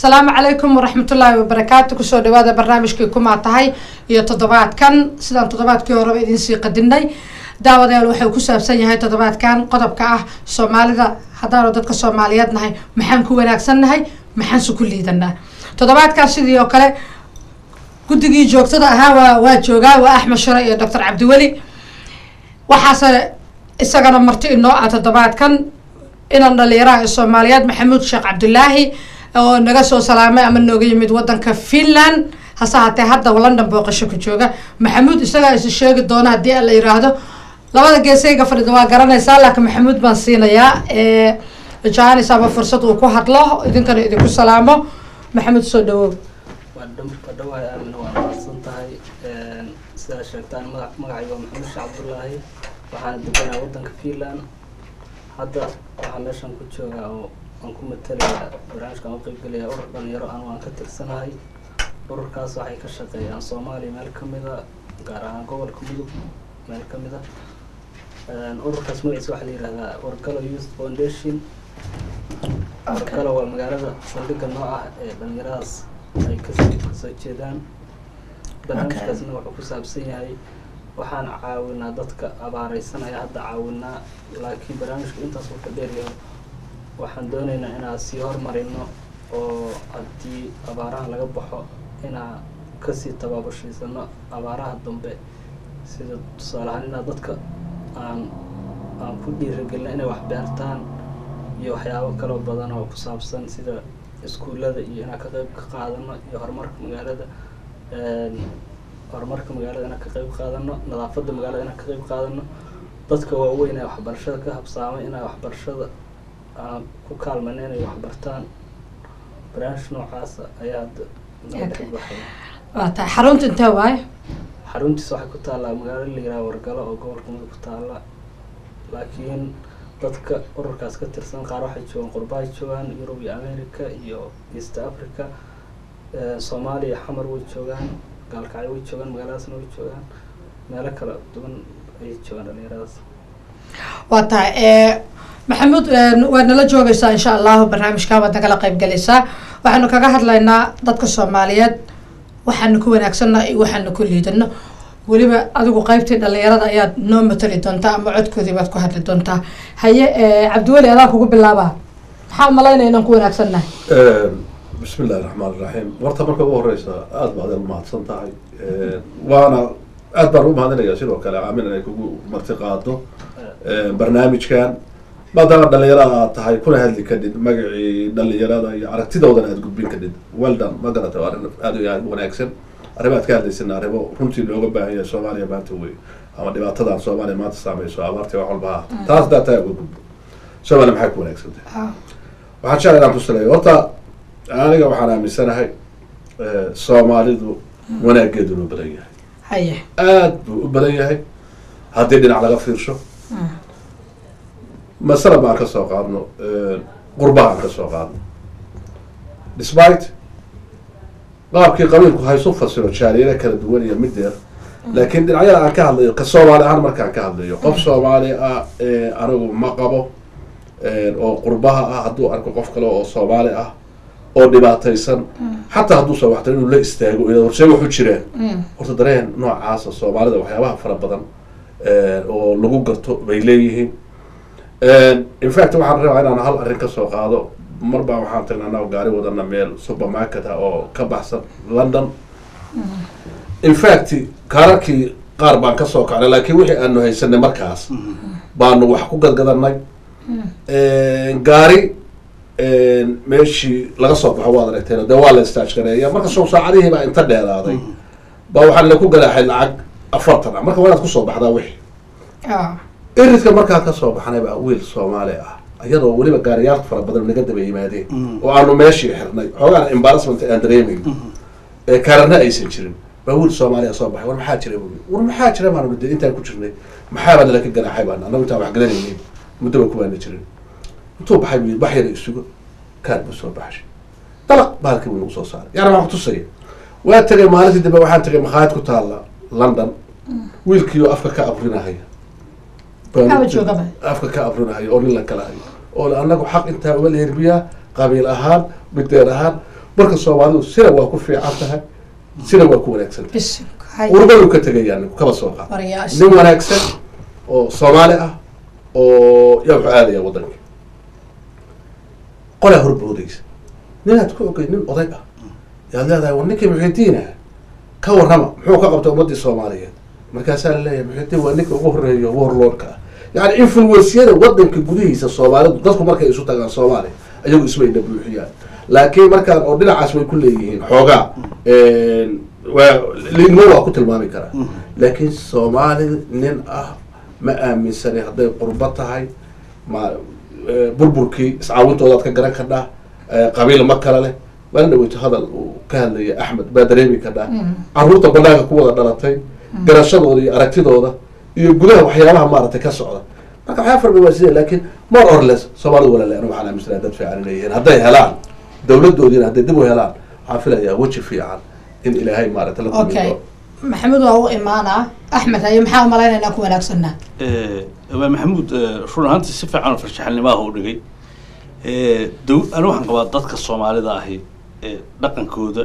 asalaamu calaykum waraxmatullaahi wabarakaatu kusoo dhawaada barnaamijkii kumaa tahay iyo toddobaadkan sidaan toddobaadkii horeba idinsii qadinay daawadayaal waxuu ku saabsan yahay toddobaadkan qodobka ah soomaalida haddaanu dadka soomaaliyeed nahay maxaan ku wanaagsan nahay maxaanse ku liidanaa toddobaadkaas sidii oo kale guddigii joogtada ahaa waa waa joogaa waa axmed shure iyo doctor cabdiweli waxaase isagana marti inoo ah toddobaadkan inan dhalinyaraha ee soomaaliyeed maxamuud sheekh cabdulaahi oo naga soo salaamay ama nooga yimid wadanka finland hase hatee hadda london booqasho ku jooga maxamuud isagaa is sheegi doona haddii la yiraahdo labada geesayga fadhida waa garanaysaa laakiin maxamuud baan siinayaa janis ama fursad uu ku hadlo idinkana idinku salaamo maxamuud soo dhawow waa dhamarka dhawaay aamina waa mahadsan tahay sidaa sheegtaan maga magacay waa maxamed sheekh cabdullaahi waxaana deganaa wadanka finland hadda waxaa meeshan ku joogaa oo aan ku matalaya barnaamijkaan u qeybgelaya urur dhalinyaro aan waan ka tirsanahay ururkaas waxay ka shaqeeyaan soomaaliya meel kamida gaar ahaan gobolka mudug meel kamida ururkaas magaciisa waxaa la yihahdaa wargalo youth foundation wargalo waa magaalada saldhigga noo ah ee dhalinyaradaas ay kasoo kasoo jeedaan barnaamijkaasna wuxuu ku saabsan yahay waxaan caawinaa dadka abaareysanaya hadda caawinaa laakiin barnaamijka intaas uu ka dheeryahay waxaan dooneynaa inaan sii hormarino oo haddii abaaraha laga baxo inaan kasii tabaabushaysanno abaaraha dambe sida tusaale ahaan inaa dadka aan aan ku dhiiragelino inay wax beertaan iyo waxyaabo kaloo badan oo ku saabsan sida iskuullada iyo inaan ka qeyb ka qaadano iyo horumarka magaalada horumarka magaalada inaan ka qeyb qaadano nadaafadda magaalada inaan ka qeyb qaadano dadka waaweyn ee waxbarashada ka habsaamay inay waxbarashada aan ku kaalmayno inay waxbartaan barnaamij noocaasa ayaa hadda naga dhex baxaya waa tahay xarunta intee waaye xaruntiisa waxay ku taallaa magaalo la yiraha wargalo oo gobolka mudug ku taalla laakiin dadka ururkaas ka tirsan qaar waxay joogaan qurbahay joogaan yurub iyo america iyo east africa soomaaliya xamar way joogaan gaalkacyo way joogaan magaaladaasna way joogaan meelo kala duwan ayay joogaan dhalinyaradaas waa tahay maxamuud waad nala joogaysaa insha allahu barnaamijka waad nagala qeyb galaysaa waxaanu kaga hadlaynaa dadka soomaaliyeed waxaanu ku wanaagsanna iyo waxaanu ku liidano weliba adigu qeybtii dhalinyarada ayaad noo matali doontaa ama codkoodii baad ku hadli doontaa haye cabdiweli adaa kugu bilaabaa maxaa umalaynaya inaan ku wanaagsannahay bismi illahi raxmaan iraxiim warta marka ugu horeysa aada baad ad mahadsan tahay waana aad baan u mahadinaya sidoo kale aamin inay kugu marti qaado barnaamijkan maadaama dhalinyarada aad tahay kuna hadli kadhid magacii dhalinyarada iyo aragtidoodana aad gudbin kadhid weldan ma garata arrin aada iyo aad wanaagsan arrimo aad ka hadlaysana arrimo runtii looga baahan yahay soomaaliya maanta wey ama dhibaatadan soomaaliya maanta saameyso abaartii wax walba ha taas hadaa taa uga gudbo soomaaliya maxay ku wanaagsan tahay waxaan jeclay inaan kusileeyo horta aniga waxaan aaminsanahay soomaalidu wanaageedu loo badan yahay haye aad buu u badan yahay haddii dhinac laga fiirsho masala baan ka soo qaadno qurbaha aan ka soo qaadno despite qaabkii qabiilku haysu fasiro jaaliyada kala duwan iyo mideer laakiin dhinacyada aan ka hadlayo ka soomaali ahaan markaan ka hadlayo qof soomaali ah anigu ma qabo oo qurbaha ah hadduu arko qof kale oo soomaali ah oo dhibaataysan xataa hadduusan waxtan inuu la istaago ila horsee waxu jiraan horta dareen noocaasa soomaalida waxyaabaha fara badan oo lagu garto bay leeyihiin infact waxaan rabaa inaan hal arrin kasoo qaado mar baa waxaan tagnay annago gaari wadana meel supermarket ah oo ka baxsan london infact kaararkii qaar baan kasoo kacnay laakiin wixii aanu haysanay markaas baanu wax ku gadgadanay gaari meeshii laga soo baxo waad aragteen dee waa la istaajgareeya marka soo saacadihii baa inta dheeraaday baa waxaa laku ganaaxay lacag afartan ah marka waa inaad kusoo baxdaa wixii iridka markaan kasoo baxnay baa wiil soomaali ah iyadoo weliba gaariyaal fara badan naga daba yimaadeen oo aanu meeshii xirnay xoogaan embarrassment aan dareemayn kaararna aysan jirin baa wiil soomaaliya soo baxay war maxaa jira bu war maxaa jira baanu de intaan ku jirnay maxaabaa nala ka ganaaxay baan annagu intaan wax gadanaynin muddaba kubaana jirin intuu baxay bu wax yara isugo kaar buu soo baxshay dalaq baalkii buu nagu soo saaray yani waan kutusaya waa tegay maalintii dambe waxaan tegay makhaayad ku taalla london wiilkiioo afka ka abrinahaya afka ka abrinahaya oo nin la kala hayo oo anagu xaq intaa uga leerbiyaa qabiil ahaan mideer ahaan marka soomaalidu sina waa ku fiican tahay sina waa ku wanaagsan tahay bisinka hay urbadu ka tegayaa ninku kaba soo qaad waryaas nin wanaagsan oo soomaali ah oo yaa wuxuu aadaya waddanka qolaa horboodaysa ninaad ku ogay nin oday ah yaad leedahay war ninkii muxidiina ka warrama muxuu ka qabtay ummaddii soomaaliyeed markaasaa la leeyahay muxidiin waa ninka ugu horreeya warlordka ah yani influensiyada waddanka gudihiisa soomaalidu dadku markay isu tagaan soomaaliya ayagu ismayna buuxiyaan laakiin markaan oo dhinacaas way ku leeyihiin xoogaa waa liidnimo waa ku tilmaami karaa laakiin soomaali nin ah ma aaminsani hadday qurbo tahay ma eh, burburkii iscaawintoodaad ka garan kadhaa eh, qabiil ma kale leh maalin dhaweyto hadal uu ka hadlaya axmed baa dareemi kadhaa caruurta banaanka ku wada dhalatay garashadooda iyo aragtidooda iyo gudaha waxyaabaha maaragtay ka socda marka waxyaa farba waa sidee laakiin more or less soomaalidu walaale anigu waxaan aaminsanaa dad fiican inay yihiin hadday helaan dawladoodiina hadday dib u helaan waxaan filayaa weji fiican in ilaahay maaragtay la kulmi okay doono maxamed waa u imaanaa axmed haye maxaa u malaynaynaa ku wanaagsanaa waa maxamuud eh, run ahaantii si fiican oo farshaxanimaha u dhigay Eh, dow ani waxaan qabaa dadka soomaalida ahi eh, dhaqankooda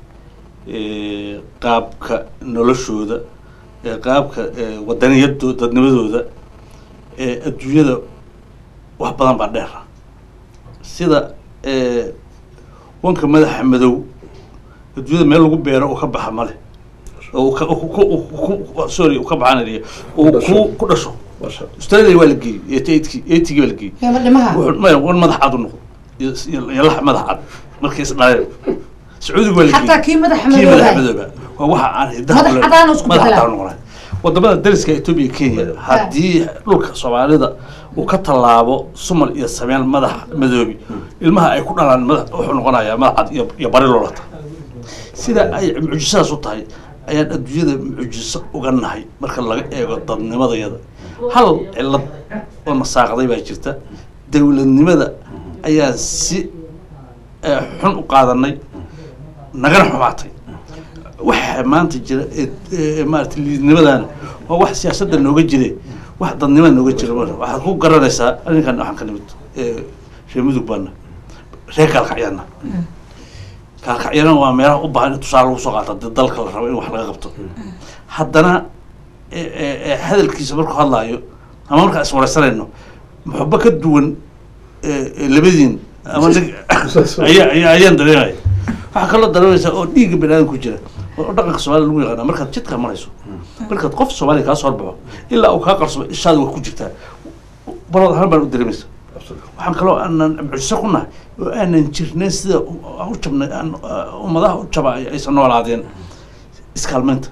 eh, qaabka noloshooda eh, qaabka eh, wadaniyado dadnimadooda eh, adduunyada wax badan baa dheera sida eh, wanka madaxa madow adduunyada meel lagu beero uu ka baxa male oo uu ka- uu ku- uu ku- uu- sorry uu ka baxanaya uu Ku dhasho. ku ku dhasho Masha australia waa la geeyey eighty eighty waa la geeyey yama dhimaha wuxuu maya wan madax cad u noqdo iyo iyo- iyo lax madax cad markay is dhaleen sacuudiga waa la xataa kii madaxa kii madax madooba madooba waa waxa aan hidaha Madax u cadaan leeyahay. isku madax bedelaa. cadaan noqonay wadamada dariska etoobiya kenya haddii dhulka soomaalida uu ka tallaabo sumal iyo sameen madax madoobi ilmaha ay ku dhalaan madax wuxuu noqonayaa madax cad iyo iyo bari loolata sida ay mucjisadaas u tahay ayaan adduunyada mucjiso uga nahay marka laga eego dadnimadayada hal cilad oo nasaaqday baa jirta dowladnimada ayaan si eh, xun u qaadanay nagana xumaatay waxa maanta jira ee- ee maarata liidnimadana waa wax siyaasadda nooga jire wax dadnimada nooga jira ma waxaad ku garanaysaa arrinkan waxaan ka nimid ee, reer mudug baana reer kaalkacyana kaalkacyana waa meelaha u baahan in tusaale lagu soo qaata dee dalka la rabo in wax laga qabto haddana ee- ee- ee hadalkiisa markuu hadlaayo ama markaan iswaraysanayno muxuba ka duwan ee- ee labadiin ama nig ayaa ayaa ayaan dareemaya waxaa kaloo dareemaysaa oo dhiigga bani aadam ku jira oo dhaqanka soomaaliya lagu yaqaana markaad jidka marayso markaad qof soomaaliya kaa soo horbaxo ilaa uu kaa qarsamo ishaada waa ku jirtaa balad ahaan baan u dareemaysa waxaan kaloo aanan mucjiso ku nahay oo aanan jirnayn sida u- aan u jabnay aan uh, ummadaha u jaba ay- aysan noolaadeen iskaalmeynta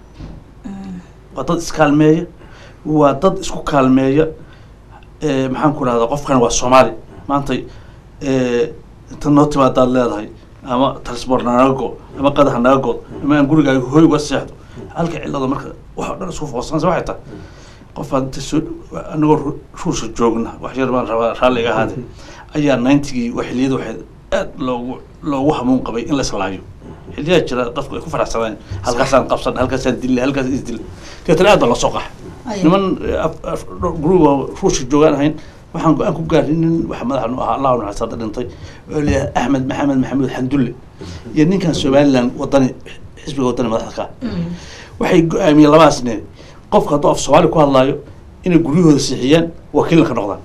waa dad iskaalmeeya waa dad isku kaalmeeya Eh, maxaan ku rahdaa qofkan waa soomaali maanta eh, inta noo timaadaad leedahay ama transport naga go ama qadaha naga good ama aan gurigaaga hoy uga seexdo halka cilada marka wax o dhan isku foqsanaysa waxay tahay qofaan inta soo anagoo ru- ruusha joogna wax yar baan rabaa raalli iga ahaade ayaa ninetygii waa xilliyada waxay aad loogu loogu hamuun qabay in la islaayo xilliyaa jira dadku ay ku faraxsadeen halkaasaan qabsan halkaasaan dille halkaas isdil deetana aad baa lasoo qaxa Aye. niman eh, af- af- group oo ruushka joogaan ahayn waxaan go-aan ku gaarnay nin waxa madaxa nu ahaa allah naxariista hadda dhintay oo leeyahay axmed maxamed maxamuud xandulle iyo ninkan somaliland wadani xisbiga wadani madaxda ka ah. waxay go-aamiyeen labadaas nin qofka hadduu af soomaali ku hadlaayo inay guryahooda siixiyaan wakiilna ka noqdaan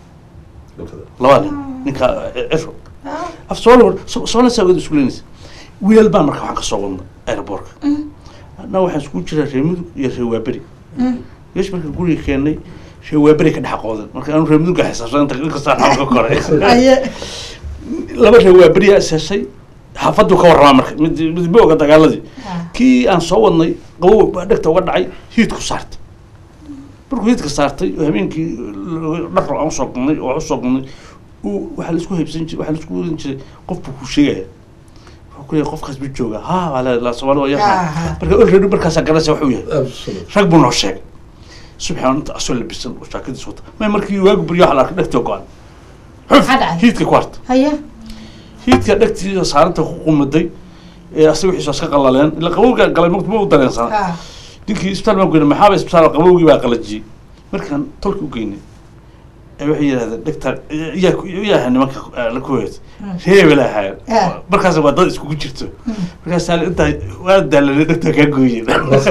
labada nin ninka eh, ciro af soomaali so- soomaali saa wada isku leenaysa wiilal baan marka waxaan ka soo wadnay aeroboortka annaga waxaan iskugu jiraa reer mudug iyo reer waaberi yeesh marka guriga keenay reer waaberi ka dhex qoodan marka aanu reer mudugga xisaabsan inta inkastaan xawl ka koray haye laba reer waaberiyaa is heshay xaafaddu ka warramaa marka mid mid ma oga dagaaladii kii aan soo wadnay qabow baa dhegta uga dhacay hiidku saartay markuu hiidka saartay oo habeenkii dhar aan usoo galnay oo usoo galnay uu waxaa laisku haybsan jiray waxaa laisku wadan jiray qof buu ku sheegaya wuxuu ku leeyahay qofkaas buu joogaa ha waa la la soomaali waa Ah, yaqaan ah. marka already markaasaa garanaysa wuxuu yahay Absolutely. rag buu noo sheegay subxaan inta asoo labisan oo jaakadiis wata may markii waagu baryo waxa la arkay dhegtoo go-an Maxaa dhacay? hiidka ku harta haye hiidka dhegtiisa saaranta ku qumaday ee asaga wixiisa iska qalaleen ila qabowga galay mugdi ma u dareensana ha ninkii isbitaal baan geynay maxaaba isbitaal qabowgii baa qalajiyey markaan tolki u geynay ee waxay yidhahdeen dhegtar yaa yaa nimanka la kuweet reebel ahaayeen Ah. markaas waa dad iskugu jirto markaasaa intaa waa daalanay dhegtar kaa gooyeen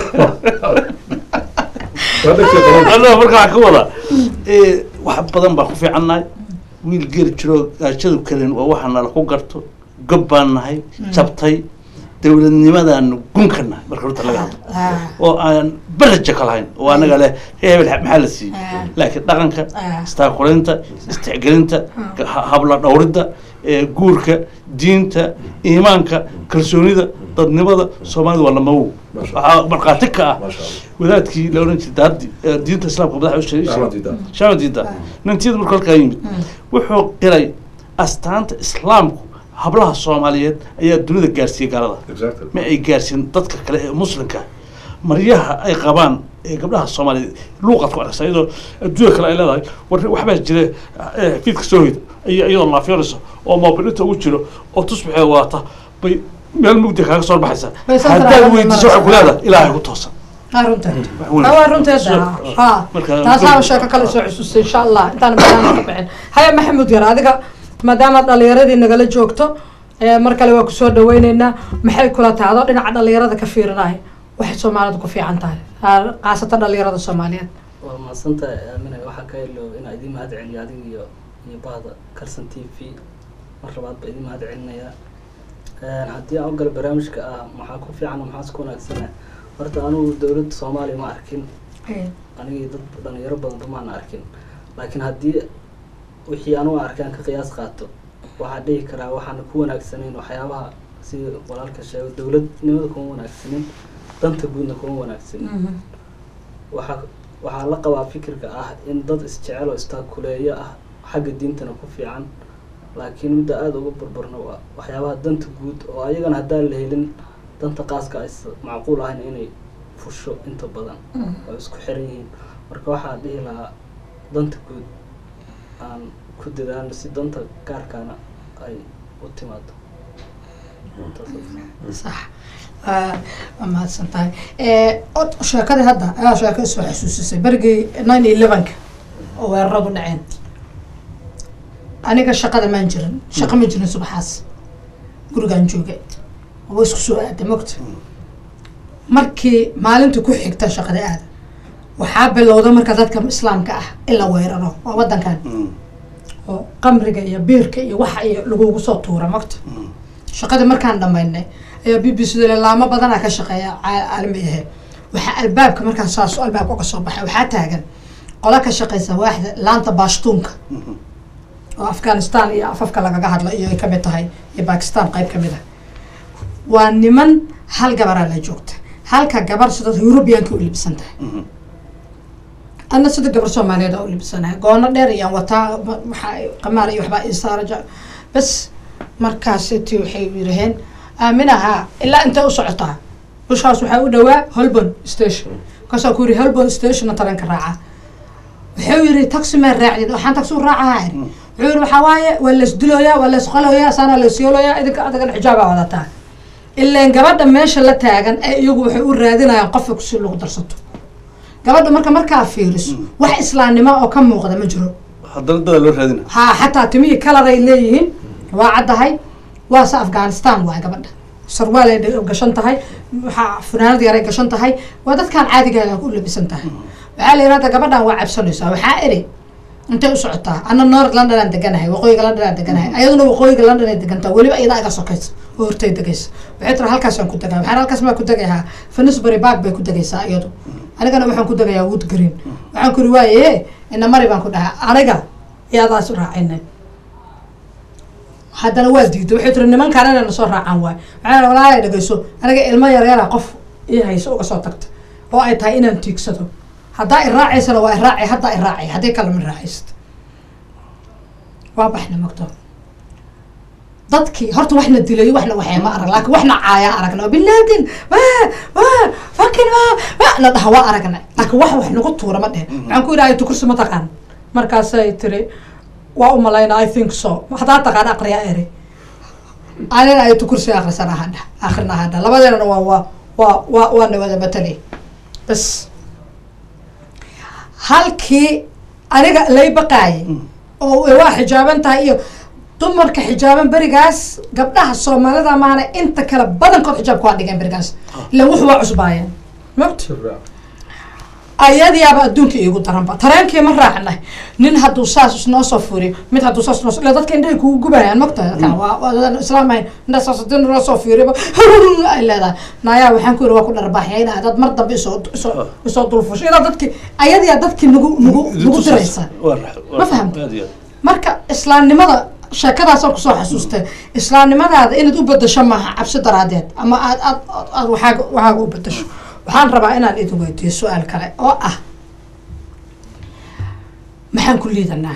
waa dhegtay qaban anaa marka waxaa ka wada ee, wax badan baan ku fiicannahay wiil geri jiro gaajadu kalen waa waxa nala ku garto gob baan nahay jabtay dowladnimadaanu gunka nahay marka horta laga hadlo Ah. oo aan baraja ka lahayn oo anaga leh hebel maxaa la siiyey Ah. laakiin dhaqanka Ah. istaakulinta istixgelinta ha- habla dhowridda ee, guurka diinta iimaanka kalsoonida dadnimada soomaalida waa lamawow Masha waxaa markhaati ka ah Masha Allah. wadaadkii la ohan jiray daadi ee, diinta islaamka madaxa u sheegay Ahmad Diida. shaama diida nintiyada marka halkaa yimid wuxuu qiray astaanta islaamku hablaha soomaaliyeed ayaa dunida gaarsiiyey gaalada Exactly. ma ay gaarsiin dadka kale ee muslimka maryaha ay qabaan ee gabdhaha soomaaliyeed luuqaad ku arkaysa iyadoo adduunya kale ay leedahay war waxbaa jira eh, fiidka soo hoyda iyo iyadoo laafyoonaysa oo moobilinta ugu jiro oo tusbaxee waata bay meel mugdi kaaga soo baxaysa Bay soo haddaad taraabada weydiiso waxay ku maraysaa. leedahay ilaahay ku toosan aa runteed Wax weyn. Ah, waa runteed So- ha marka- taasaaba sheeko kale soo xusuustay insha allah intaan barnaamij ka bixin haya maxamuud yar adiga maadaama dhalinyaradii nagala joogto ee mar kale waa kusoo dhaweyneynaa maxay kula tahay adoo dhinaca dhalinyarada ka fiirinaya waxay soomaalidu ku fiican tahay Ah, khaasatan dhalinyarada soomaaliyeed waa mahadsantahay aamina waxaa ka helo inaa idiin mahad celiyo adiga iyo iyo bahda kalson t v mar labaad ba idiin mahad celinayaa haddii aan u galo barnaamijka ah maxaa ku fiican maxaas ku wanaagsana horta anugu dowladda soomaaliya ma arkin anigii dad dhalinyaro badanba maana arkin laakiin haddii wixii anugu arkay aan ka qiyaas qaato waxaa dhihi karaa waxaana ku wanaagsanayn waxyaabaha sida walaalka sheego dowladnimada kuma wanaagsanin danta guudna kuma wanaagsanin waxaa waxaa la qabaa fikirka ah in dad isjecel oo istaakuleeyo ah xagga diintana ku fiican laakiin midda aada uga burburna waa waxyaabaha danta guud oo ayagana haddaan la helin danta qaaska ays macquul ahayn inay fusho inta badan oo isku xiran yihiin marka waxaa dhihi lahaa danta guud aan ku dadaalno si danta gaarkaana ay u timaado sax Ah, waa mahadsan tahay Eh, od- sheekadii hadda ayaa sheeko soo xasuusisay berigii nine elevenka oo weeraradu dhaceen aniga shaqada maan jirin shaqo ma jirin subaxaas gurigaan joogay waa isku soo aaday mogta markii maalinta ku xigta shaqada aada waxaa bilowda marka dadka islaamka ah in la weeraro waa wadankan oo qamriga iyo biirka iyo waxa iyo lagugu soo tuura mogta shaqadii markaan dhamaynay ayaa b b c da laamo badanaa ka shaqeeya ca- caalami ahe waxaa albaabka markaan saas albaabka uga soo baxay waxaa taagan qola ka shaqeysa waaxda laanta baashtuunka oo afghanistan iyo afafka lagaga hadlo iyo ay kamid tahay iyo bakistan qayb kamid ah waa niman hal gabaraa la joogta halka gabar sida eurubianka u libsan tahay ana sida gabar soomaaliyeed aa u libsanahay goono dheer iyaan wataa ma- waxaa qamaar iyo waxbaa isaaraja bas markaasiti waxay yidhaheen aaminaha ilaa intay u socotaa bushaas waxaa u dhawaa holborn station markaasaa ku yidhi holborn stationna taranka raaca wuxuu yidhi taxi maa raacdin waxaan taxi u raacahaa iri wuxuu yidhi waxaa waaye waa laysdilooyaa waa laysqaloyaa saana laysyooloyaa idinka adagana xijaabaa wadataa ileen gabadha meesha la taagan ee iyagu waxay u raadinayaan qofka kusi lagu darsato gabadha marka markaa fiiriso wax islaamnimo oo ka muuqda ma jiro haddana dada loo raadina ha xataa timihii kalaray leeyihiin waa caddahay waase afghanistan waay gabadha sarwaalay dha- gashan tahay waxaa funaanad yaray gashan tahay waa dadkaan caadigaa u labisan tahay waxaa la yidhahda gabadhan waa cabsanaysaa waxaa iri intay u socotaa ana north london aan deganahay waqooyiga london aan deganahay ayaduna waqooyiga london ay degantaa weliba iyadaa iga sokaysa oo hortay degaysa waxay tiri halkaasaan ku degaa waxaan halkaas maa ku degayaa finisbury park bay ku degaysaa iyadu anigana waxaan ku degayaa wood green waxaan ku iri waaye ina mari baan ku dhahaa aniga iyadaas u raacinay haddana waa diiday waxay tiri nimankaan inayna soo raacaan waay maxaa walaalay dhegeyso aniga ilmo yaryara qof ii hayso uga soo tagta oo ay tahay inaan tiigsado haddaa i raacaysana waa i raacay haddaa i raacay haddii kale ma raacaysad waa baxna mogto dadkii horta waxna dilay waxna waxay ma arag laakiin waxna caaya aragna bilaadin waa waa fakin waa waa na dhaha waa aragna laakiin wax wax nagu tuura ma dhehen maxaan ku yidhi aytu kursi ma taqaan markaasay tiri waa u malayna i think so haddaa taqaan aqriya eri anina aytu kursi akrisan ahadha akrina ahadha labadeennana waa waa waa waa waana wada matalay bas halkii aniga lay baqaayay oo waa xijaaban tahay iyo dumarka xijaaban berigaas gabdhaha soomaalida maana inta kale badankood xijaabka waa dhigeen berigaas ilan wuxu waa cusbaayeen magt ayadiyaaba adduunka iigu daranba tareenkii ma raacna nin hadduu saas isnoo soo furiyo mid hadduu saas noo ila dadka indhahay kugu gubayaan magta dadkan waa waa islaam ahayn indha saas hadii noo soo fiiriba ay leedahay naayaa waxaan ku yiri waa ku dharbaaxyayna dad mar dambe isoo isoo isoo dulfusho ilaa dadki ayadiyaa dadkii nagu nagu nagu diraysa Ma fahamta? marka islaamnimada sheekadaasaan kusoo xasuustay islaamnimadaada inaad u bedasho maaha cabsi daraadeed ama aad aad aad waxaaga waxaaga u bedasho waxaan rabaa inaan idin weydiiyo su-aal kale oo ah maxaan ku liidanaa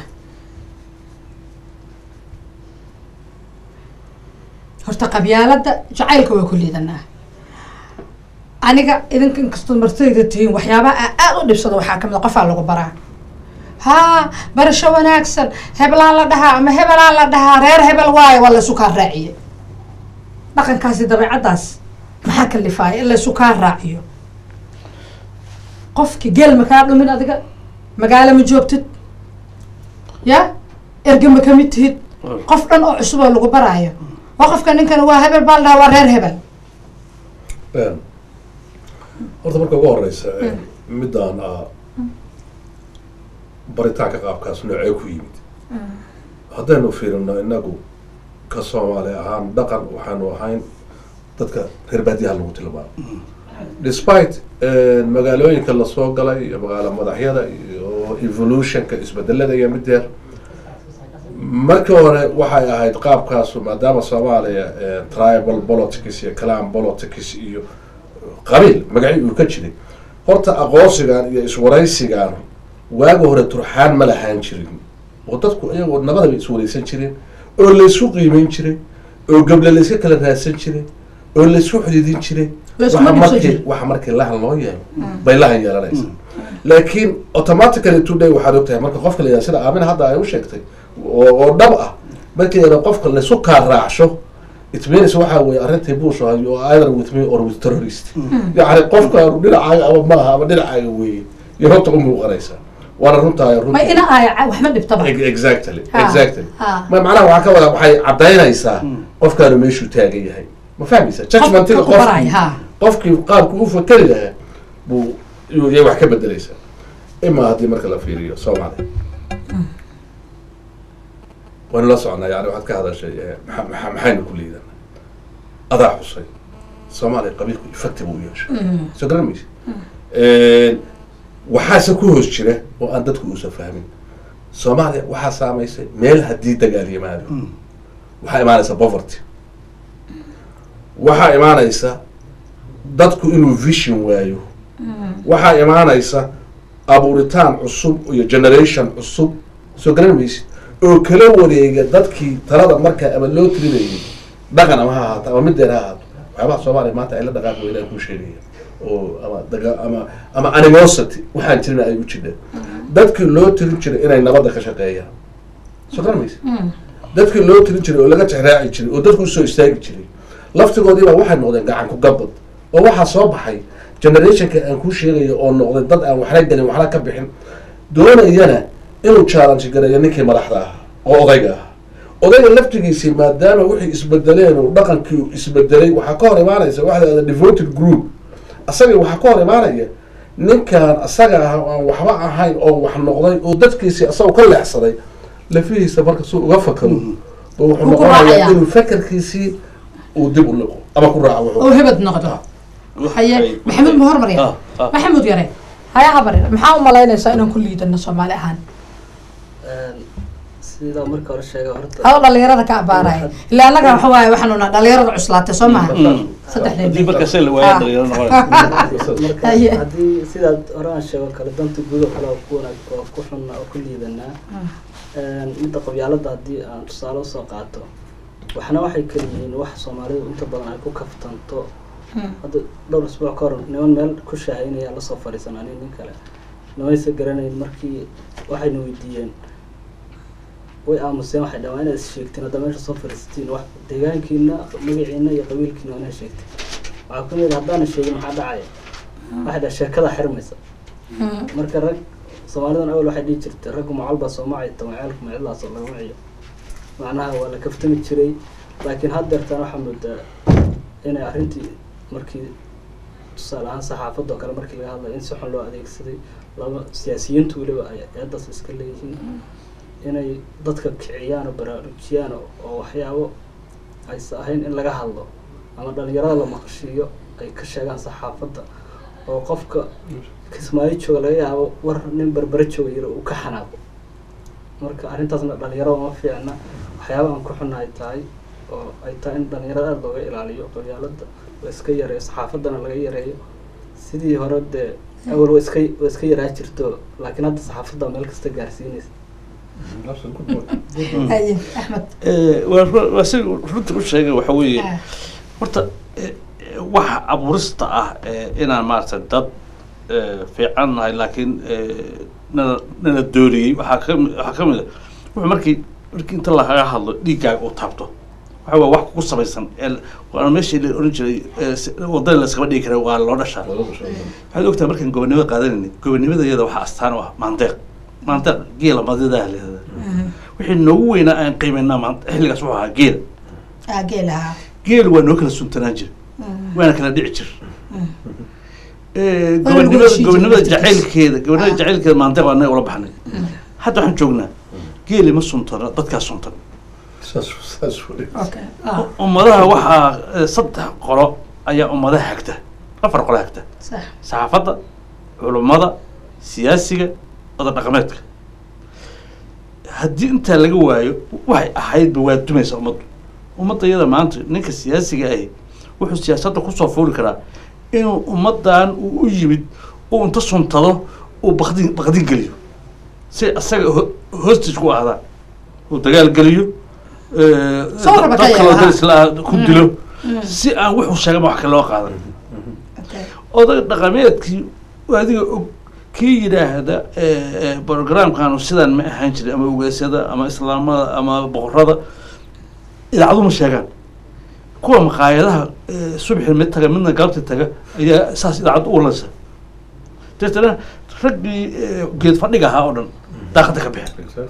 horta qabyaalada jacaylka waa ku liidanaa aniga idinka inkastoo martayda tihiin waxyaabaha aa aada u dhibsado waxaa kamid a qofaa lagu baraa haa barasho wanaagsan heblaan la dhahaa ama hebelaan la dhahaa reer hebel waayo waa laysu kaa raaciye dhaqankaasi dabeecaddaas maxaa kalifaaya in laysu kaa raaciyo qofki geel ma kaa dhumin adiga magaalo ma joogtid ya erge ma kamid tihid qof dhan oo cusub oo lagu baraayo waa qofka ninkan waa hebel baa la dhahaa waa reer hebel horta marka ugu horeysa midaan ah baritaanka qaabkaas noocee ku yimid haddaynu fiirino inagu ka soomaali ahaan dhaqan waxaanu ahayn dadka reer baadiyaha lagu tilmaamo despite magaalooyinka lasoo galay iyo magaalo madaxyada iyo evolutionka isbedelada iyo mideer markii hore waxay ahayd qaabkaasu maadaama soomaaliya tribal politics iyo clan politics iyo qabiil magaci uu ka jiray horta aqoonsigan iyo iswaraysigan waaga hore turxaan ma lahaan jirin oo dadku iyagoo nabadaba iswaraysan jireen oo laysku qiimeyn jiray oo gable layska kala raadsan jiray oo laysku xididin jiray Layskuma waxa dhibsan markii jirin. waxa markii lahan loo yeelo bay lahan yeelanaysaa laakiin automatically today waxaad ogtahay marka qofka la yidhaha sida aamina hadda ay u sheegtay oo oo dhab ah markii la yidhaha qofka laysu kaa raacsho it means waxa weeye arrintii buush ahay oo either with me or with terrorist yacni qofkaanu dhinacaaga ama maaha ama dhinacaaga weeye iyo horta u muuqanaysaa waana runtahay ma runtii ina aaya wax ma dhibtaba Ex- exactly Ha, exactly ha. ma macnaha waxaa ka wada waxay cadaynaysaa qofkaanu meeshuu taagan yahay ma fahmaysa judgmentiga qofka ku baraya, qofkii ha. qofkii qaabku u fakeri lahaa buu yuu yay wax ka bedelaysaa imaa haddii marka la fiiriyo soomaaliya waynu la soconaa yani waxaad ka hadashay eh, maxa- maxa- maxaynu ku liidana adaa xusay soomaaliya qabiilku effective u yeeshay soo garan maysa waxaase ku hoos jira oo aan dadku uusan fahmin soomaaliya waxaa saamaysay meel haddii dagaal yimaado waxaa imaanaysa poverty waxaa imaanaysa dadku inuu vision waayo waxaa imaanaysa abuuritaan cusub iyo generation cusub soo garan maysid oo kala wareega dadkii talada markaa ama loo tirinayay dhaqan ama ha ahaato ama mideer ha ahaato waxyaabaha soomaaliya maanta ay la dhaqaaqi weynaa kuu sheegaya oo ama daga ama ama animosity waxaan jirin ay u jireen dadkii loo tirin jiray inay nabadda ka shaqeeyaan soo garan maysid dadkii loo tirin jiray oo laga jexraaci jiray oo dadku usoo istaagi jiray laftigoodiiba waxay noqdeen gacan ku gabad oo waxaa soo baxay generationka aan kuu sheegayo oo noqday dad aan waxna gelin waxna ka bixin doonayana inuu challenge gareeyo ninkii madaxda ahaa oo odayga ahaa odayga laftigiisii maadaama wixii isbedeleen oo dhaqankii uu isbedelay waxaa ka hor imaanaysa waxa la yidhahda devoted group asagii waxaa ka hor imaanaya ninkan asaga ah oo aan waxba ahayn oo wax noqday oo dadkiisii asagoo ka leexsaday lafihiisa marka suu uga fakaro oo wuxuu Uu ku noqonayaa raacaya. inuu fakarkiisii uu dib u liqo ama ku raaco wuxuu oo hebed noqdo haye maxamuud ma hormar yare maxamuud yare haya habar yare maxaa u malaynaysaa inaan ku liidano soomaali ahaan sidaa marka hore sheegay horta adoo dhalinyarada ka abaaraya ilaa annaga waxa waaye waxaanu nahay dhalinyarada cuslaatay soo maaha haddii saddexdeed marka se la waayo dhalinyaro noqonaysa marka Haye. haddii sidaad hore aan sheego kale danta guud oo kale oo ku wanaag oo ku xun oo ku liidanaa midda qabyaalada haddii aan tusaale usoo qaato waxna waxay kala yihiin wax soomaalidu inta badan ay ku kaftanto hadda dhowr isbuuc ka hor niman meel ku shaahaynaya lasoo fadhiisan ani nin kale nimaysa garanayn markii waxayna weydiiyeen way aamuseen waxay dhahaan waa inaad is sheegtiin hadda meesha soo fadhiisatiin wax deegaankiina magaciina iyo qabiilkiina waa inaad sheegtiin waxaa ku yidhi haddaanan sheegin maxaa dhacaya waxay dhaha sheekada xirmaysa marka rag soomaalidan awal waxay dhihi jirtay raggu macalba sooma cayta macaalku macidlaasoo lagama ciyo macnaha waa la kaftami jiray laakiin haddeertaan waxaa moodaa inay arrintii markii tusaale ahaan saxaafadda oo kale markii laga hadlayo in si xun loo adeegsaday laba siyaasiyiintu weliba ay eedaas iska leeyihiin inay dadka kiciyaan oo baraarujiyaan oo- oo waxyaabo aysa ahayn in laga hadlo ama dhalinyarada la maqashiiyo ay ka sheegaan saxaafadda oo qofka kismaayo jooga laga yaabo war nin berbere jooga yiri uu ka xanaaqo marka arrintaasna dhalinyarada ma fiicna waxyaaba aan ku xunna ay tahay oo ay tahay in dhalinyarada aada looga ilaaliyo qabyaalada la iska yareeyo saxaafaddana laga yareeyo sidii hore dee awal wa iska wa iska yaraa jirto laakiin hadda saxaafadda meel kasta gaarsiinaysa haye axmed Eh, waa ru- waa si runta u sheegay waxa weeye Ah, horta eh, eh, waxa abuurista ah eh, inaan maaragtay dad eh, fiican nahay laakiin eh, nala nala dooriyey waxaa kami waxaa ka mid a wuxuu markii markii inta lagaga hadlo dhiiggaaga uu taabto waxa waa wax kugu samaysan ee waana meeshii la oran jiray eh, si- wadada la iskama dhigi kara waa loo dhashaa waxaad ogtahay markaan gobonimada qaadanayna gobonimada iyada waxaa astaan u ah maandeeq maandeeq geela madidaa leedahay mhm. wixii noogu weynaa aan qiimaynaa maanta xilligaas wuxuu ahaa geela Ah, geel ahaa geelu waa noo kala suntanaan jira Mhm. waana kala dhici jir Mhm. Eh, Waana lagu gobonimada heshiin gobonimada jiray jacaylkeeda gobonimada Ah. jacaylkeeda maandeeq waa naga ula baxnay hadda waxaan joognaa geeli ma suntana dadkaa suntan okay ah ummadaha waxaa eh, saddex qolo ayaa ummadaha hagta afar qolo hagta sax saxaafadda culummada siyaasiga oda dhaqameedka haddii intaa laga waayo waxay ahaydba waa dumaysa ummaddu ummadda iyada maanta ninka siyaasiga ahi wuxuu siyaasadda kusoo fuuli karaa inuu ummaddan uu u yimid uu inta suntado uu bakdin bakdin geliyo si asaga ho- hostage ku ahdaan uu dagaal geliyo eh, Soo raba ka dad kaloo yeela. daris la ku dilo si aan wuxuu sheegama wax kale loo qaadan okay oday dhaqameedkii adiga og kii yidhaahda programkanu sidaan ma ahaan jirin ama ugeesyada ama islaamada ama boqorada idaacadu ma sheegaan kuwa maqaayadaha eh, subxi mid taga midna galabti taga ayaa saas idaacadda u lansa deetana raggii eh, geed fadhiga ahaa oo dhan daaqada ka baxeen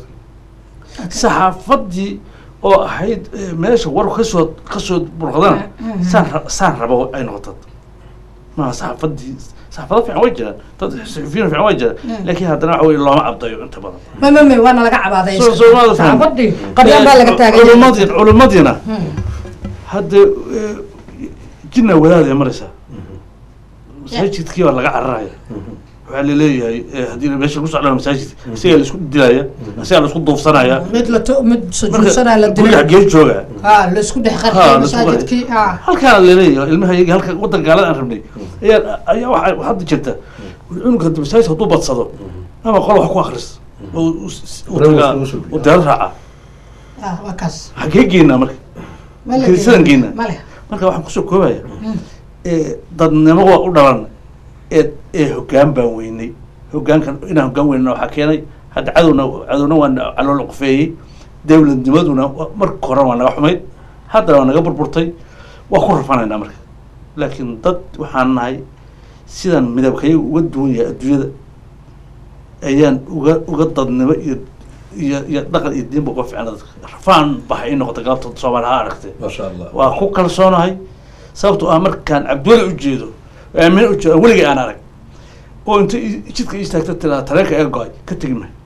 saxaafaddii oo ahayd eh, meesha war kasoo kasoo burqadana saan ra- saan rabo ay noqotad ma saxaafaddii saxaafado fiican way jiraan dad saxufiyiin fiican way jiraan laakiin haddana waxa weye looma cabdayo inta badan ma ma ma waana laga cabaaday Soo- soo maada fahmin. saxaafadii qabyaan baa laga taagay culimadii culimadiina hadda eh, jinna wadaad ay maraysaa masaajidkii baa laga cararaya waxaa laleeyahay eh, haddii meesha lagu socdaan masaajidka isagaa laisku dilaya isagaa laisku duufsanaya mid la to mid sujuudsanaa la guriga dilay xaggee jooga ha la isku dhex Ha, qarxay la isku masaajidkii ha halkaa laleeyahay ilmaha yagi halka waddan gaalada aan rabnay ayaa ayaa waxaa hadda jirta cunuga hadda masaajid hadduu badsado ama qol wax ku akris oo u- u- u Reer tagaa waa isugu soo u deero raaca ah waa kaas xaggee geynaa marka ma la Kiniisadan geynaa. male marka waxaan kusoo koobaya ee dadnimo waa u dhalan ee ee hoggaan baan weynay hoggaankan inaan hoggaan weynana waxaa keenay hadda cadowna cadowna waa na- calool qufeeyey dowladnimaduna wa- marka hore waa naga xumayd haddana waa naga burburtay waa ku rafanaynaa marka laakiin dad waxaan nahay sidaan midabkayaga uga duwan yahay adduunyada ayaan uga uga dadnimo iyo iyo iyo dhaqan iyo diinba uga ficna dadka rafaan baha ii noqota galabta soomaali ha aragtee ما شاء الله waa ku kalsoonahay sababtoo ah markaan cabdiweli ujeedo aamin ujeedo weligay aan arag oo inta i- jidka istaagta tiraa tareenka ee go-ay ka tegi mayo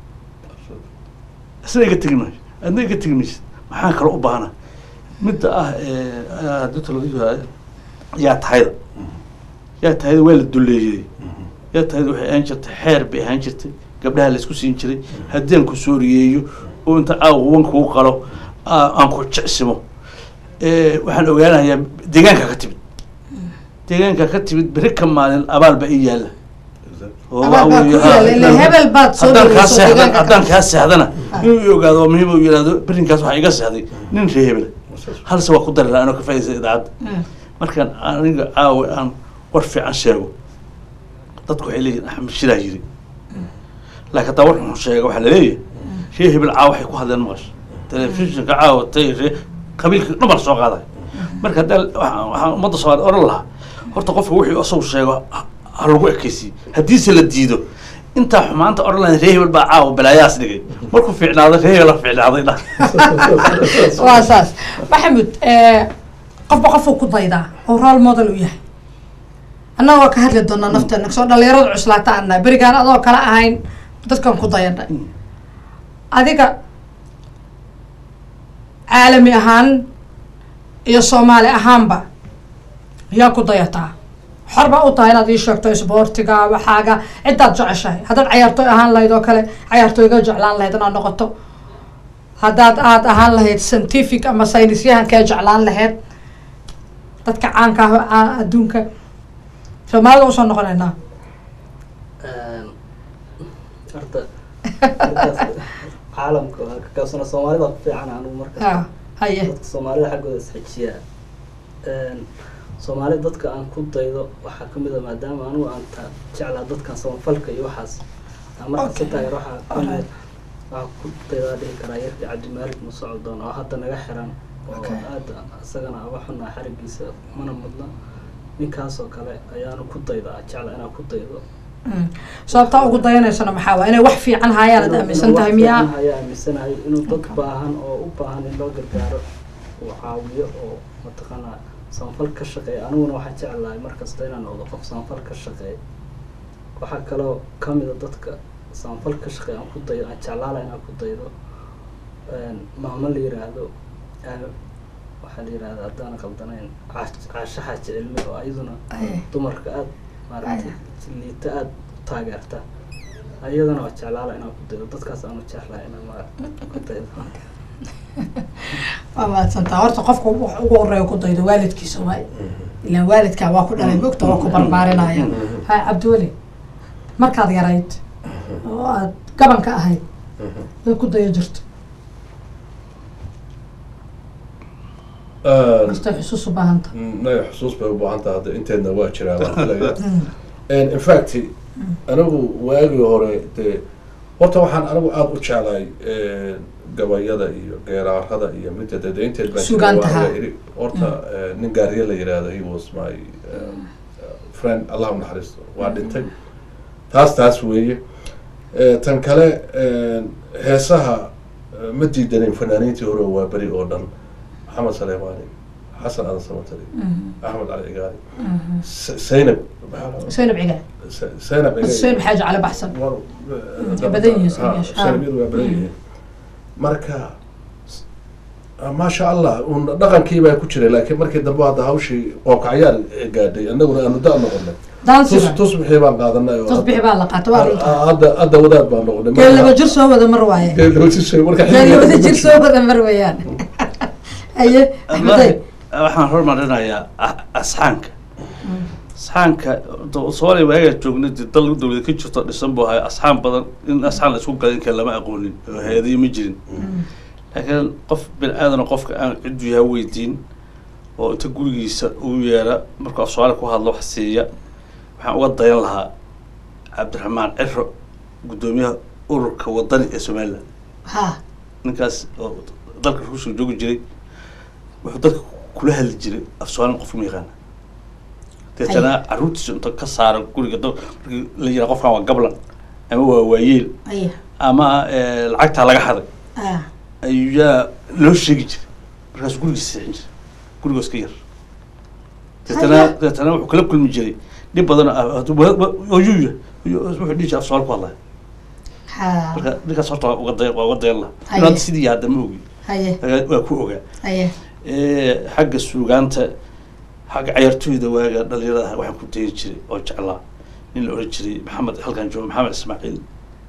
isna iga tegi mayo adna iga tegi maysid maxaan kale u baahana midda ah ee, haddii ta laga yahay yaa tahayda yaa tahayda waa la duleeyey yaa tahayda waxay ahaan jirtay xeer bay ahaan jirtay gabdhaha la isku siin jiray haddii aan ku sooriyeeyo oo inta aawa wan kuu qalo aa- aan ku jecsimo Eh, waxaan ogaanayaa deegaanka ka timid deegaanka ka timid beri ka maalin abaal ba ii yaalla oo Abaal waxa baa ku weeye, yaalla, ha, ilaa hebel baad soo haddaan kaa dhaweyso seexdan deegaanka haddaan ka- kaa seexdana Ah. inuu i ogaado oo muhiim u yidhahdo berinkaas waxaa iga seexday nin ree hebel halse waa ku dari lahaa anoo ka faaidaysa idaacadda markaan aniga caawa aan war fiican sheego dadku waxay leeyihin axmed shiraa yiri laakiin hadaa war xun sheega waxaa laleeyahay ree hebel caawa waxay ku hadleen maqasho telefishinka caawa tay ree qabiilka dhamar soo qaaday marka haddaan waxaan waxaan ummadda soomaaliya oran lahaa horta qofka wixii isagu sheego ha ha lagu ekeysiyo haddiise la diido intaa xumaanta odhan lahayd ree hebel baa caawa balaayaas dhigay markuu fiicnaaday ree hebel fiicnaaday dha waa saas maxamud qofba qofuu ku daydaa oo role model u yahay annaga waa ka hadli doonaa nafteena soo dhalinyarada cuslaata annahay berigaan adoo kala ahayn dadkan ku dayanay adiga caalami ahaan iyo soomaali ahaanba yaa ku dayataa xor baa u tahay inaad ii sheegto isboortiga waxaaga ciddaad jeceshahay haddaad cayaartooy ahaan lahayd oo kale cayaartooyga jeclaan lahayd inaad noqoto haddaad aad ahaan lahayd scientific ama saynisyahankee jeclaan lahayd dadka caanka ah adduunka soomaalida usoo noqonaynaa horta markaas caalamka waa ka kaabsana soomaalida ku fiican anigu markaas ha haye dadka soomaalida xaggooda isxejiya soomaali dadka aan ku daydo waxaa kamid a maadaama anigu aan ta jeclaa dadkan samafalka iyo waxaas aan marka Okay. si taageer waxaa kamid Alright. waxaa ku daydaa dhihi karaa yarkii cabdimaalik musocdoon oo hadda naga xiran oo Okay. aada isagana aba xunaa xarigiisa mana mudna ninkaasoo kale ayaanu ku daydaa jecla inaan ku daydo Mm. sababtaa ugu dayanaysana maxaa waa inay wax fiican haayaan ad Inuu- aaminsan inuu tahay wax miyaa fiican ayaa aaminsanahay inuu dad Okay. baahan oo u baahan in loo gargaaro uu caawiyo oo mataqaanaa samafal ka shaqeeya aniguna waxaa jeclahay markasta inaan noqdo qof samafal ka shaqeeya waxaa kaloo kamida dadka samafal ka shaqeeya aan ku daydo aan jeclaala inaan ku daydo maamo la yiraahdo ah, waxaa la yirahda haddaan qaldanayn caash- caasho xaaji cilmi oo iyaduna Aye. dumarka aada maaragtay liita aada u taageerta ayadana waa jeclaala inaan ku daydo dadkaas aanu jeclahay inaan maaragta ku daydo waa mahadsantaa horta qofka wax ugu horeeya ku daydo waalidkiisa waay ilaan waalidkaa waa ku dhalay mogta waa ku barbaarinaya ha cabdiweli markaad yarayd oo aad gabanka ahayd way ku dayo jirto kastay xusuus u baahan tahay naga xusuus bay u baahan tahay hadda inteedna waa jiraa waan filayaa in fact anigu waagii hore dee horta waxaan anigu aada u jeclahay gabayada iyo geeraarada iyo midda dee inteed baan jiray, Sugaantaha. waan la iri. horta eh, nin gaariye la yiraahdo he was my eh, friend allah u naxariisto waa dhintay taas taas weeye Eh, tan kale eh, heesaha eh, ma diidanin fanaaniintii hore waa beri oo dhan maxamed saleymaani xasan aadan samatari axmed cali cigaali S- zaynab maxaa la- xuseen cigaal Z- zaynab cigaali xuseen xaaji cali baxsan War- Way badan yihiin Ha, Zaynab. Zaynab waa badan yihiin marka s- ah, maasha allah un dhaqankii baa ku jiray laakiin markii dambe hadda hawshii qoobkacyaal gaadhay annaguna aanu da noqonay daansiga tus tusbixii baan qaadanay oo tasbixi baa la qaata waa runta hadda- hadda hadda wadaad baan noqonay geel laba jir soo wada mar waaye Geel laba jir soo- marka geel labada xilliga- jir soo wada mar weeyaan haye axmedey waxaan hormarinayaa a- asxaanka asxaanka do- soomaaliya waagaa joognay dee dal dawlad ka jirto dhisan buu ahay asxaan badan in asxaan la isku gala in kale lama aqoonin oo hay-adiyo ma jirin laakiin qof bini aadana qofka aan ciddu yaha weydiin oo inta gurigiisa uu yeera markuu af soomaali ku hadlo wax siiya waxaan uga dayan lahaa cabdiraxmaan ciro guddoomiyaha ururka wadani ee somaliland ha ninkaas oo dalka ruushka joogi jiray wuxuu dadka kula hadli jiray af soomaali qofka ma yaqaana deetana carruurtiisa inta ka saara guriga dad markii la yiraa qofkan waa gablan ama waa waayeel aya ama eh, lacagtaa laga haday ah ayaa loo sheegi jiray markaasuu gurigiisa seexin jiray gurigoos ka yar deetana Haya. deetana wuxuu kala kulmi jiray dhib badan oo yuya wuxuu dhihi jiray af soomaali ku hadlaya ha marka ninkaas horta waa uga day waa uga dayan laha Haya. in hadda sidii hadda ma ogi haye waa ku ogaa haye Eh, xagga suugaanta xagga cayaartooyda waaga dhalinyarada waxaan ku dayi jiray oo jeclaa nin la oran jiray maxamed halkan jooga maxamed ismaaciil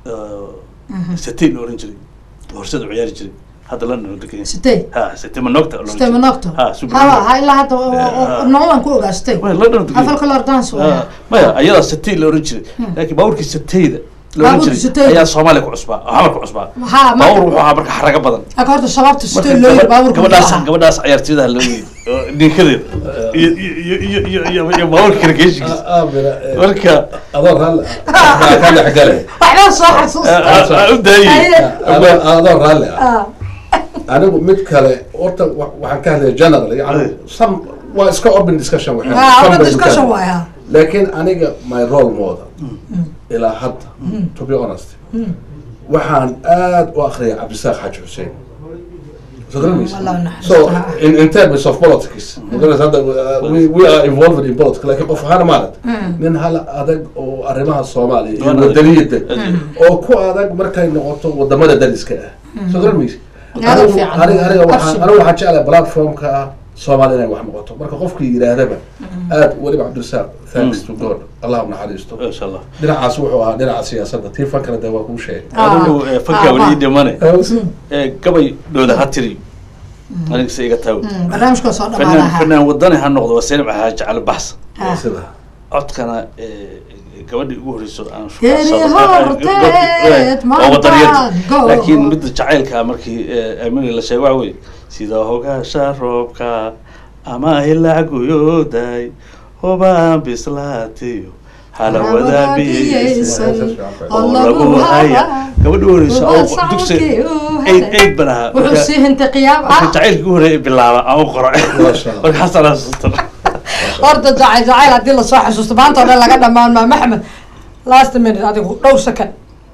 Mhm. satay la oran jiray horsada u ciyaari jiray hadda london oo degan yahay. sitey ha satay manogta la oran sitey jiray. manogto ha super hawa Manogta. ha ilaa hadda Ah. nololan ku ogaa sitey Waa london oo degan yahay. afalka lor dance Ah, waa maya ayadaa satay la oran jiray Hmm. laakiin baaburkii satayda la oran Baabuurkii jiray Satayda. ayaa soomaaliya ku cusbaa oo xamar ku cusbaa ha baabur marka wuxuu ahaa marka xaraga badan aka horta shabaabta marka sitey loo yiri gabadh- baaburka gabadhaas muxuu ahaa? gabadhaas ciyaartooydaha loo yiri oo ninkadeeda iyo iyo iyo iyo iyo iyo baaburka karageeshigiisa Ah, ah, mira, eh, marka adoo raalli ah baa ka dhex gale waxbaa soo xasuusta u daayay Haye. adoo adoo raalli ah ah anigu mid kale horta wa- waxaan ka hadlaya general yani some waa iska open discussion waxaan ha some open bay discussion ka- waay ha laakiin aniga my role model ilaa hadda to be honest waxaan aad u akhriyay cabdisaaq xaaji xuseen so garanaysa Allah naxariisto. so in, in terms of politics magaranaysa hadda uh, we, we are involved in politics laakiin qof ahaan maarat nin hal adag oo arrimaha soomaaliya iyo Adag. wadaniyada oo ku adag markay noqoto wadamada dariska ah so garanaysa Aad u anigu fiican. aniga aniga waxaan Absolutely. anigu waxaan jeclahay platformka ah soomaali inay wax noqoto marka qofkii yidhaahdaba aad weliba cabdirasaaq thanks to god allah u naxariisto insha allah dhinacaas wuxuu ahaa dhinaca siyaasadda tii fankana dee waa kuu sheegay Ah. adigu eh, fanka Ah, weli ah. ii dhimane Eh, Eh, gabay dhooda ha tiri aniga se iga taago barnaamijka soo fanaan dhamaanaha fanaan wadani ha noqdo waa seenab xaaji cali baxsan Ah. sida codkana eh, gabadhii ugu horeyso aan Geeri shukaansaday- horteed waa wadaniyad maantaad go- laakiin midda jacaylka markii eh, amini la sheego waxa wey sida hogaasha roobka ama hilacguyooday hobaan bislaatiyo halawada biyeysan oo lagu haya gabadhi ugu horeysa oo dugsi eid eid ban ahaa wuxuu marka- sii hintay qiyaam marka ah jacaylkii ugu horreeya bilaaba aan u qoro Masha Allah. markaasaan asuustan horta jacayl jacayl haddii lasoo xasuusto maanta oo dhan laga dhamaan maa maxmed last minute adigu dhowr second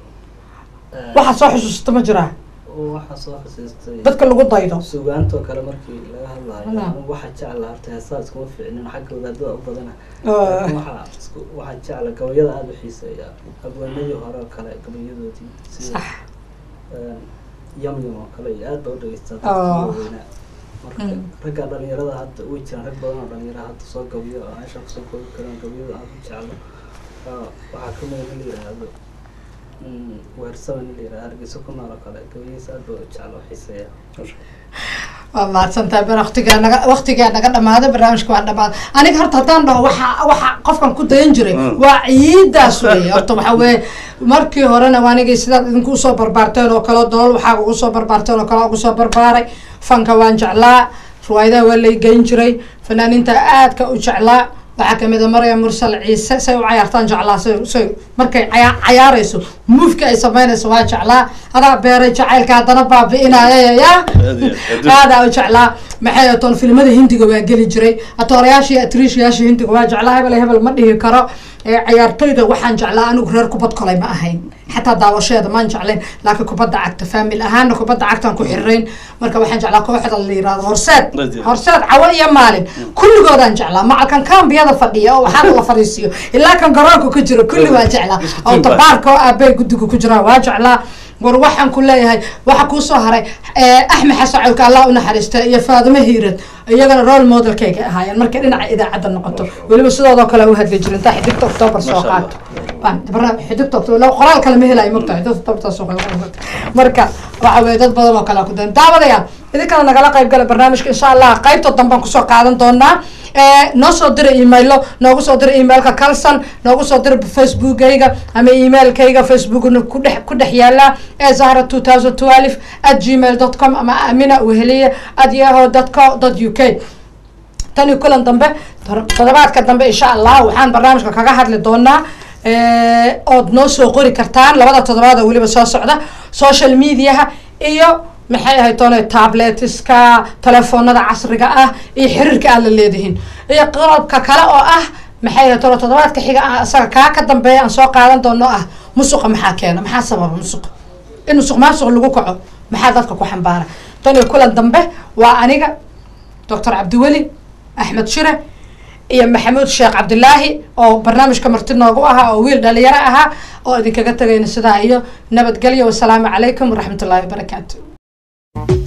waxaad soo xusuusta ma jiraa waxaa soo xasuustay dadka lagu daydo sugaantoo kale markii laga hadlayo Wala. anigu waxaa jecla horta heesaa iskuma fiicnin xagga wadaadada u badana Ah. laakiin waxaa isku waxaa jecla gabayada aada u xiiseeya abwaanadii hore oo kale gabayadoodii sida sax een, yamyam oo kale iyo aad baa u dhegeystaa Oh. dadkii waaweynaa marka Mm. ragga dhalinyarada hadda way jiraan rag badan oo dhalinyara hadda soo gabiyo oo meesha kusoo koobi karaan gabayada aad u jeclo Ah, waxaa ka mid in la yidhaahdo mm, weersaban in la yidhahdo hargeysa ku nool oo kale gabayadiisa aad baa u jeclo oo xiiseeya waa mahadsantahay ber waqtigaa naga waqtigaa naga dhamaaday barnaamijka waa dhamaaday aniga horta haddaan dhaho waxa waxa qofkan ku dayan jiray Mm. waa ciidaas weeye horta waxa weeye markii horena waa anigii sidaad idinku usoo barbaarteen oo kale dool waxaa ugu soo barbaarteen oo kale ugu soo barbaaray fanka waan jeclaa riwaayadaha waa lay geyn jiray fanaaniinta aadka u jeclaa waxaa kamid a maryam mursal ciise say u cayaartaan jeclaa say say markay caya- cayaarayso muufka ay samaynayso waa jeclaa adaa beeray jacaylka haddana baabi'inaya ya aadaa u jeclaa maxay atoon filimada hindiga waa geli jiray atoorayaashii atriishayaashii hindiga waa jeclaa hebel hebel ma dhihi karo ee ciyaartoyda waxaan jeclaa anigu reer kubad kolay ma ahayn xataa daawasheeda maan jeclayn laakiin kubadda cagta faamil ahaana kubadda cagtaan ku xirirayn marka waxaan jeclaa kooxda la yirahdo horseed horseed cawo iyo maalin kulligoodaan jeclaa macalkan kambiyada fadhiya oo waxaana la fadhiisiyo ilaa kan garoonka ku jiro kulli waa jeclaa oo tabaarka oo aabay guddiga ku jiraan waa jeclaa war waxaan ku leeyahay waxa kuusoo haray axmed xasan cawka allah u naxariista iyo faadimo hiirad iyagana role modelkayga ahaayeen markay dhinaca idaacadda noqoto weliba sidoodoo kale u hadli jirin intaa xidigta october soo qaato xidigta october qoraal kale ma helayo mogtahay dad october soo marka waxa weye dad badan oo kale ku dayan daawadayaal idinkana nagala qayb gala barnaamijka insha allah qaybta dambaan kusoo qaadan doonaa noo soo dira emailo noogu soo dira emailka calson noogu soo dira facebookayga ama emailkayga facebookna kudhex ku dhex yaala ee zahra two thousand twelve at gmail dot com ama amina weheliye at yaho dot co dot u k tani kulan dambe todobaadka dambe insha allah waxaan barnaamijka kaga hadli doonaa ood noo soo qori kartaan labada toddobaad oo weliba soo socda social mediaha iyo maxay ahayd toona tabletiska telefoonada casriga ah iyo xiriirka aad la leedihiin iyo qalabka kale oo ah maxay ahayd toona toddobaadka xiga ah isaga kaa ka dambeeya aan soo qaadan doono ah musuqa maxaa keena maxaa sababa musuqa in musuq maasuq lagu kaco maxaa dadka ku xambaara tan iyo kulan dambe waa aniga doctor cabdiweli axmed shire iyo maxamuud sheekh cabdilaahi oo barnaamijka marti noogu ahaa oo wiil dhalinyaro ahaa oo idinkaga tagayna sidaa iyo nabadgelyo wasalaamu calaykum waraxmat ullahi wabarakaatu